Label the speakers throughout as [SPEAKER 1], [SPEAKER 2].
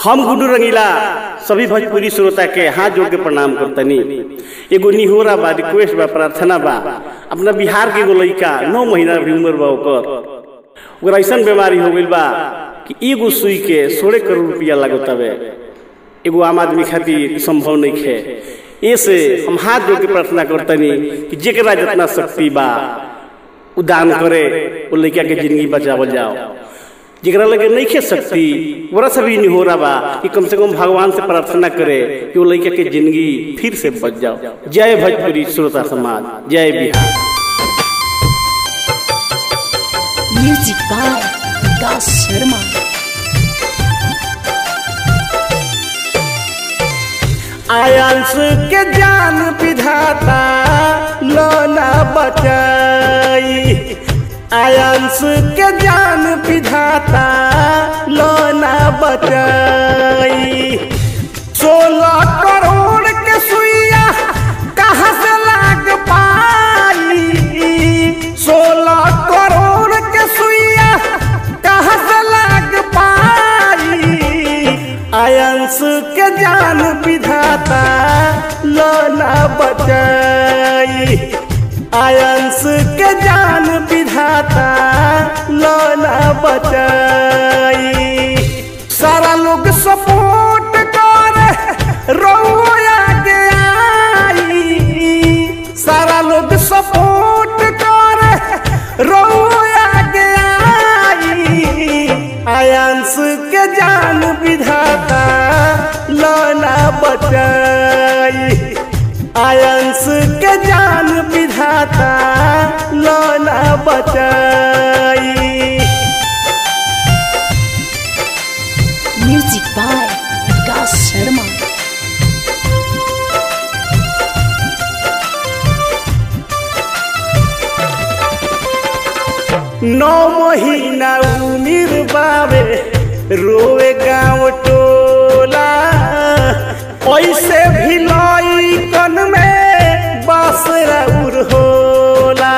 [SPEAKER 1] हम गुड्डू रंगीला सभी भोजपुरी श्रोता के हाथ जोड़ के प्रणाम करतनी एगो निहोरा बा रिक्वेस्ट बा प्रार्थना बा अपना बिहार के एगो लड़का नौ महीना भी उम्र बा ओकर ओकरा ऐसा बीमारी हो गई बा कि एगो सुई के सोलह करोड़ रुपया लागत हवे एगो आम आदमी खातिर संभव नहीं है ऐसे हम हाथ जोड़ के प्रार्थना करतनी कि जेकरा जितना शक्ति बा उ दान करे वो लड़का के जिंदगी बचावल जाओ जरा लगे नहीं खे सकती वरा से भी नहीं हो रहा बा कि कम से कम भगवान से प्रार्थना करे कि वो लड़का के जिंदगी फिर से बच जाओ जय भोजपुरी श्रोता समाज जय बिहार
[SPEAKER 2] म्यूजिक बाय विकास शर्मा
[SPEAKER 1] आयांश के जान विधाता लोना बचाई आयांश के जान विधाता लोना बचाई सोलह करोड़ के सुइया कहाँ से लाग पाई सोलह करोड़ के सुइया कहाँ से लाग पाई आयंस के जान विधाता लोना बचाई आयंस के जान विधाता लोना बचाई सारा लोग सपोर्ट करे रोया के आई सारा लोग सपोर्ट करे रोया के आई आयांस के जान विधाता लोना बचाई आयांस के जान विधाता लोना बचाई
[SPEAKER 2] म्यूजिक बाय विकास शर्मा
[SPEAKER 1] नौ महीना उमिर बावे रोवे गाँव टोला ऐसे भी लई कन में बासरा उर होला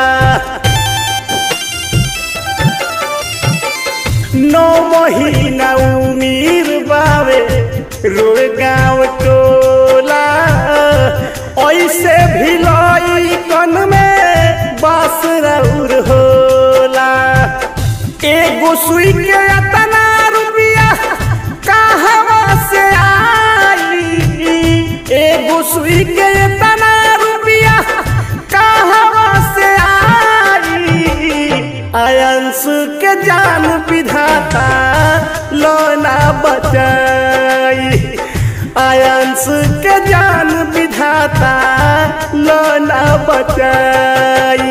[SPEAKER 1] नौ महीना उमिर बावे रोवे गाँव टोला ऐसे भी लई कन में बासरा उर होला एगो सुई के अतना रुपया कहवा से आई एगो सुई के अतना रुपया कहवा से आई आयंस के जान विधाता लोना बचाई आयंस के जान विधाता लोना बचाई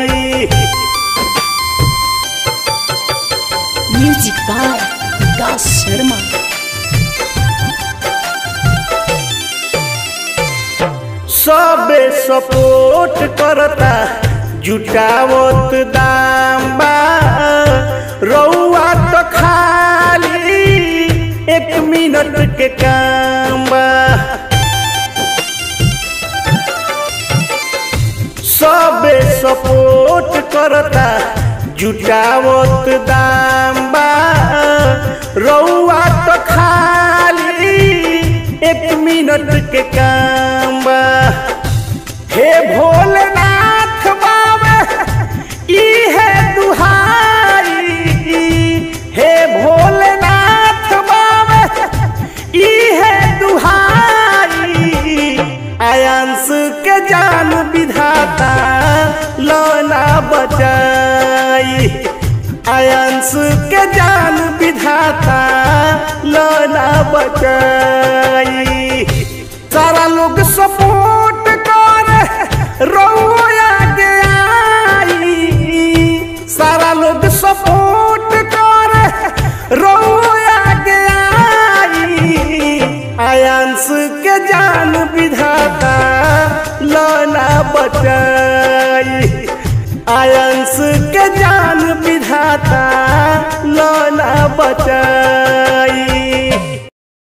[SPEAKER 2] म्यूजिक बाय विकास शर्मा
[SPEAKER 1] सबे सपोर्ट करता जुटावत दाम बा रउआ तो खाली एक मिनट के काम बा सबे सपोर्ट करता जुटावत दाम बा रउआ तो खाली एक मिनट के काम बा हे भोलेनाथ बाबा इहे दुहाई हे भोलेनाथ बाबा इहे दुहाई आयांस के जान विधाता लोना बचाई आयांस के जान विधाता लोना बचाई सारा लोग सपोर्ट करे रोया के आई सारा लोग सपोर्ट करे रोया के आई आयांस के जान विधाता लोना बचाई आयांस के जान विधाता लोना बचाई